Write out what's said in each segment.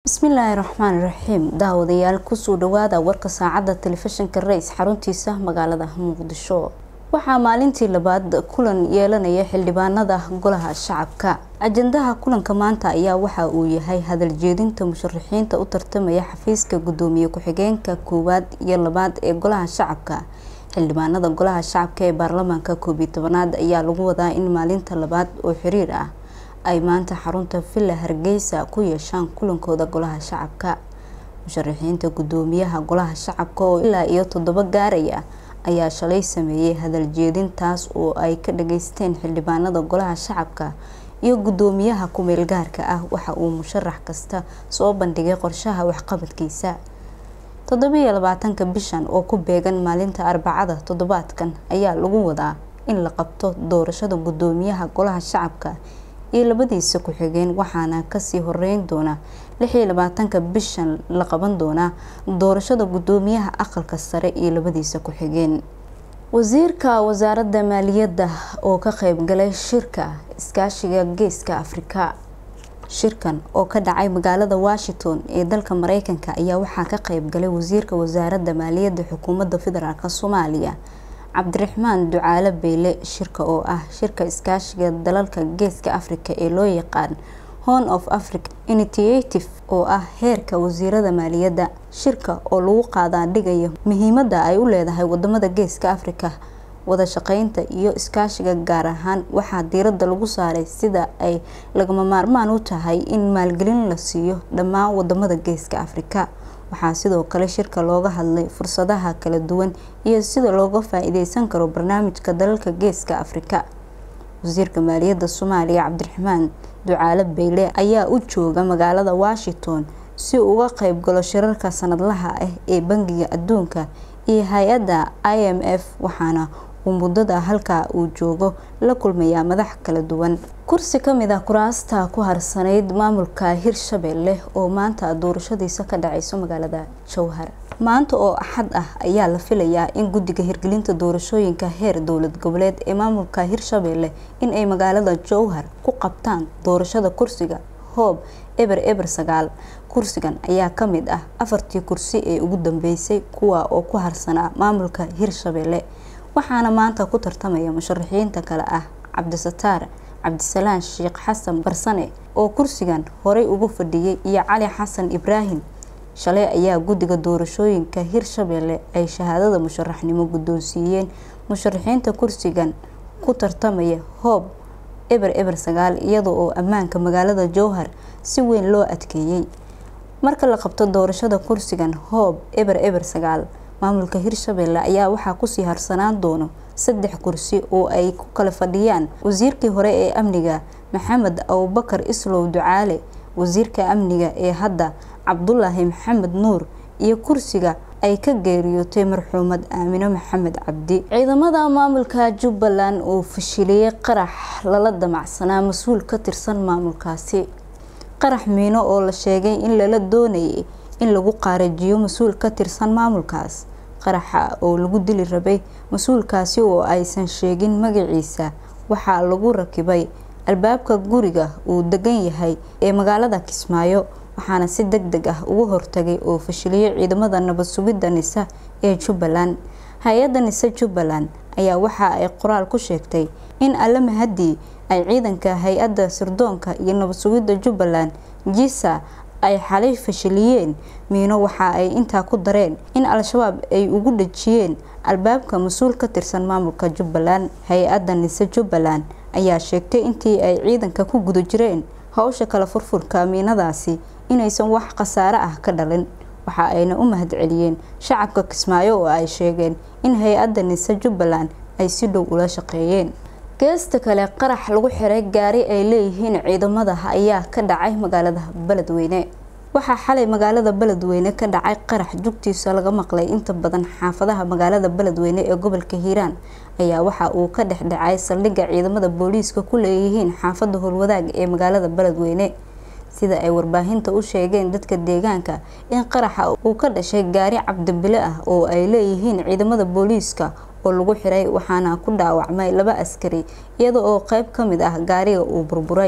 bismillaahi raxmaani raxiim daawadayaal kusoo dhawaada warka saacadda telefishinka rays xaruntiisa magaalada muqdisho waxaa maalintii labaad kulan yeelanaya xildhibaanada golaha shacabka ajandaha kulanka maanta ayaa waxa uu yahay hadaljeedinta musharaxiinta u tartamaya xafiiska gudoomiye ku-xigeenka koowaad iyo labaad ee golaha shacabka xildhibaanada golaha shacabka ee baarlamaanka koob iyo tobanaad ayaa lagu wadaa in maalinta labaad oo xiriir ah ay maanta xarunta villa hargeysa ku yeeshaan kulankooda golaha shacabka musharaxiinta gudoomiyaha golaha shacabka oo ilaa iyo toddoba gaaraya ayaa shalay sameeyey hadaljeedin taas oo ay ka dhageysteen xildhibaanada golaha shacabka iyo gudoomiyaha ku-meel gaarka ah waxa uu musharax kasta soo bandhigay qorshaha waxqabadkiisa toddobiyo labaatanka bishan oo ku beegan maalinta arbacada toddobaadkan ayaa lagu wadaa in la qabto doorashada gudoomiyaha golaha shacabka iyo labadiisa ku-xigeen waxaana kasii horeyn doona lixiyo labaatanka bishan la qaban doonaa doorashada gudoomiyaha aqalka sare iyo labadiisa ku-xigeen wasiirka wasaaradda maaliyadda oo ka qeybgalay shirka iskaashiga geeska afrika shirkan oo ka dhacay magaalada washington ee dalka mareykanka ayaa waxaa ka qeybgalay wasiirka wasaaradda maaliyadda xukuumadda federaalk soomaaliya cabdiraxmaan ducaale beyle shirka oo ah shirka iskaashiga dalalka geeska africa ee loo yaqaan horn of africa initiative oo ah heerka wasiirada maaliyadda shirka oo lagu qaadaa dhigaya muhiimada ay u leedahay wadamada geeska africa wada shaqeynta iyo iskaashiga gaar ahaan waxaa diirada lagu saaray sida ay lagama maarmaan u tahay in maalgelin la siiyo dhammaan wadamada geeska africa waxaa sidoo kale shirka looga hadlay fursadaha kala duwan iyo sida looga faa-iideysan karo barnaamijka dalalka geeska afrika wasiirka maaliyadda soomaaliya cabdiraxmaan ducaale beyle ayaa u jooga magaalada washington si uu uga qeybgalo shirarka sanadlaha ah ee bangiga adduunka iyo hay-adda i m f waxaana uu muddada halkaa uu joogo la kulmayaa madax kala duwan kursi kamid ah kuraasta ku harsanayd maamulka hirshabelle oo maanta doorashadiisa ka dhaceyso magaalada jowhar maanta oo axad ah ayaa la filayaa in guddiga hirgelinta doorashooyinka heer dowlad goboleed ee maamulka hirshabelle in ay magaalada jowhar ku qabtaan doorashada kursiga hoob eber eber sagaal kursigan ayaa kamid ah afartii kursi ee ugu dambeysay kuwa oo ku harsanaa maamulka hirshabelle waxaana maanta ku tartamaya musharaxiinta kale ah cabdisataar cabdisalaan sheekh xasan barsane oo kursigan horey ugu fadhiyay iyo cali xasan ibraahim shalay ayaa guddiga doorashooyinka hirshabelle ay shahaadada musharaxnimo guddoonsiiyeen musharaxiinta kursigan ku tartamaya hoob eber eber sagaal iyada oo ammaanka magaalada jowhar si weyn loo adkeeyey marka la qabto doorashada kursigan hoob eber eber sagaal maamulka hirshabelle ayaa waxaa kusii harsanaan doono saddex kursi oo ay ku kala fadhiyaan wasiirkii hore ee amniga maxamed abubakar islow ducaale wasiirka amniga ee hadda cabdulaahi maxamed nuur iyo kursiga ay ka geeriyootay marxuumad aamino maxamed cabdi ciidamada maamulka jubbaland oo fashiliyey qarax lala damacsanaa mas-uul ka tirsan maamulkaasi qarax miino oo la sheegay in lala doonayay in lagu qaarajiyo mas-uul ka tirsan maamulkaas qaraxa oo lagu dili rabay mas-uulkaasi oo aysan sheegin magaciisa waxaa lagu rakibay albaabka guriga uu degan yahay ee magaalada kismaayo waxaana si deg deg ah ugu hortagay oo fashiliyay ciidamada nabad sugidda nisa ee jubbaland hay-adda nise jubbaland ayaa waxa ay qoraal ku sheegtay in alle mahadii ay ciidanka hay-adda sirdoonka iyo nabad sugidda jubbaland jisa ay xalay fashiliyeen miino waxa ay intaa ku dareen in al-shabaab ay ugu dhajiyeen albaabka mas-uul ka tirsan maamulka jubbaland hay-adda nise jubbaland ayaa sheegtay intii ay ciidanka ku guda jireen howsha kala furfurka miinadaasi inaysan wax khasaare ah ka dhalin waxa ayna u mahadceliyeen shacabka kismaayo oo ay sheegeen in hay-adda nise jubbaland ay si dhow ula shaqeeyeen geesta kale qarax lagu xiray gaari ay leeyihiin ciidamada ayaa ka dhacay magaalada beledweyne waxaa xalay magaalada beledweyne ka dhacay qarax jugtiisa laga maqlay inta badan xaafadaha magaalada beledweyne ee gobolka hiiraan ayaa waxa uu ka dhex dhacay saldhigga ciidamada booliiska ku leeyihiin xaafada howlwadaag ee magaalada beledweyne sida ay warbaahinta u sheegeen dadka deegaanka in qaraxa uu ka dhashay gaari cabdibile ah oo ay leeyihiin ciidamada booliiska oo lagu xiray waxaana ku dhaawacmay laba askari iyada oo qeyb ka mid ah gaariga uu burburay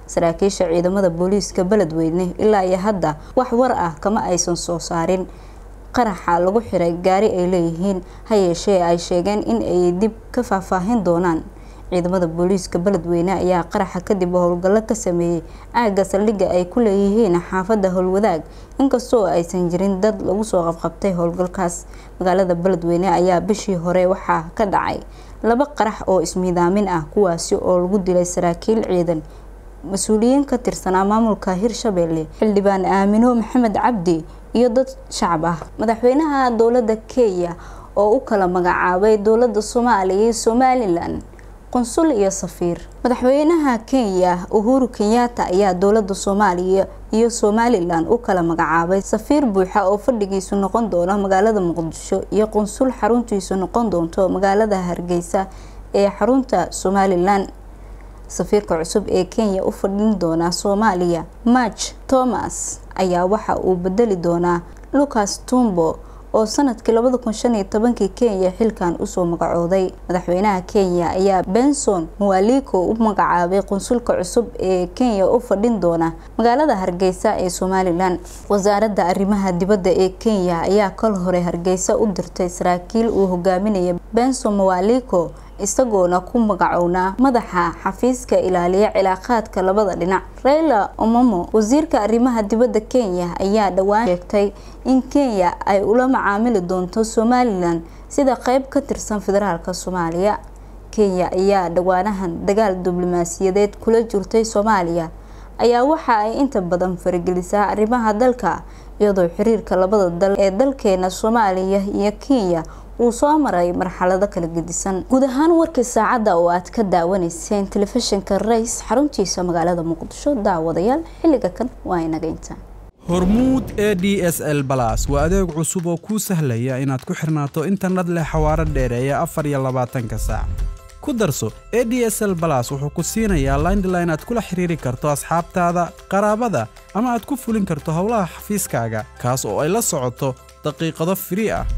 saraakiisha ciidamada booliiska beledweyne ilaa iyo hadda wax war ah kama aysan soo saarin qaraxa lagu xiray gaari ay leeyihiin ha yeeshee ay sheegeen in ay dib ka faahfaahin doonaan ciidamada booliiska beledweyne ayaa qaraxa kadib howlgallo ka sameeyey aagga saldhigga ay ku leeyihiin xaafadda howlwadaag inkastoo aysan jirin dad lagu soo qabqabtay howlgalkaas magaalada beledweyne ayaa bishii hore waxaa ka dhacay laba qarax oo ismiidaamin ah kuwaasi oo lagu dilay saraakiil ciidan mas-uuliyiin ka tirsanaa maamulka hirshabelle xildhibaan aamino maxamed cabdi iyo dad shacab ah madaxweynaha dowladda kenya oo u kala magacaabay dowladda soomaaliya iyo somalilan qunsul iyo safiir madaxweynaha kenya uhuru kenyatta ayaa dowladda soomaaliya iyo somalilan u kala magacaabay safiir buuxa oo fadhigiisu noqon doona magaalada muqdisho iyo qunsul xaruntiisu noqon doonto magaalada hargeysa ee xarunta somalilan safiirka cusub ee kenya u fadhin doona soomaaliya march thomas ayaa waxa uu bedeli doonaa lucas tumbo oo sanadkii labada kun shan iyo tobankii kenya xilkan usoo magacooday madaxweynaha kenya ayaa benson muwaliko u magacaabay qunsulka cusub ee kenya u fadhin doona magaalada hargeysa ee somalilan wasaaradda arrimaha dibadda ee kenya ayaa kal hore hargeysa u dirtay saraakiil uu hogaaminaya benson muwaliko isagoona ku magacownaa madaxa xafiiska ilaaliya cilaaqaadka labada dhinac raila omamo wasiirka arrimaha dibadda kenya ayaa dhowaan sheegtay in kenya ay ula macaamili doonto somalilan sida qeyb ka tirsan federaalk soomaaliya kenya ayaa dhowaanahan dagaal diblomaasiyadeed kula jirtay soomaaliya ayaa waxa ay inta badan faragelisaa arrimaha dalka iyadoo xiriirka labada dal ee dalkeena soomaaliya iyo kenya uu soo maray marxalado kala gedisan guud ahaan warkii saacadda oo aad ka daawanayseen telefishinka rays xaruntiisa magaalada muqdisho daawadayaal xilliga kan waa inaga intaa hormuud e d s l balas waa adeeg cusub oo kuu sahlaya inaad ku xirnaato internet leh xawaaro dheereeya afar iyo labaatanka saac ku darso e d s l balas wuxuu ku siinayaa laindline aad kula xiriiri karto asxaabtaada qaraabada ama aad ku fulin karto howlaha xafiiskaaga kaas oo ay la socoto daqiiqado firii ah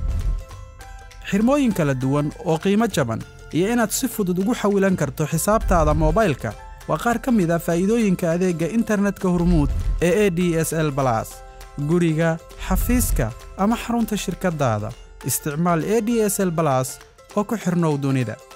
xirmooyin kala duwan oo qiimo jaban iyo inaad si fudud ugu xawilan karto xisaabtaada moobaylka waa qaar ka mid a faa'iidooyinka adeegga internetka hormuud ee e d s l balas guriga xafiiska ama xarunta shirkaddaada isticmaal e d s l balas oo ku xidhnow dunida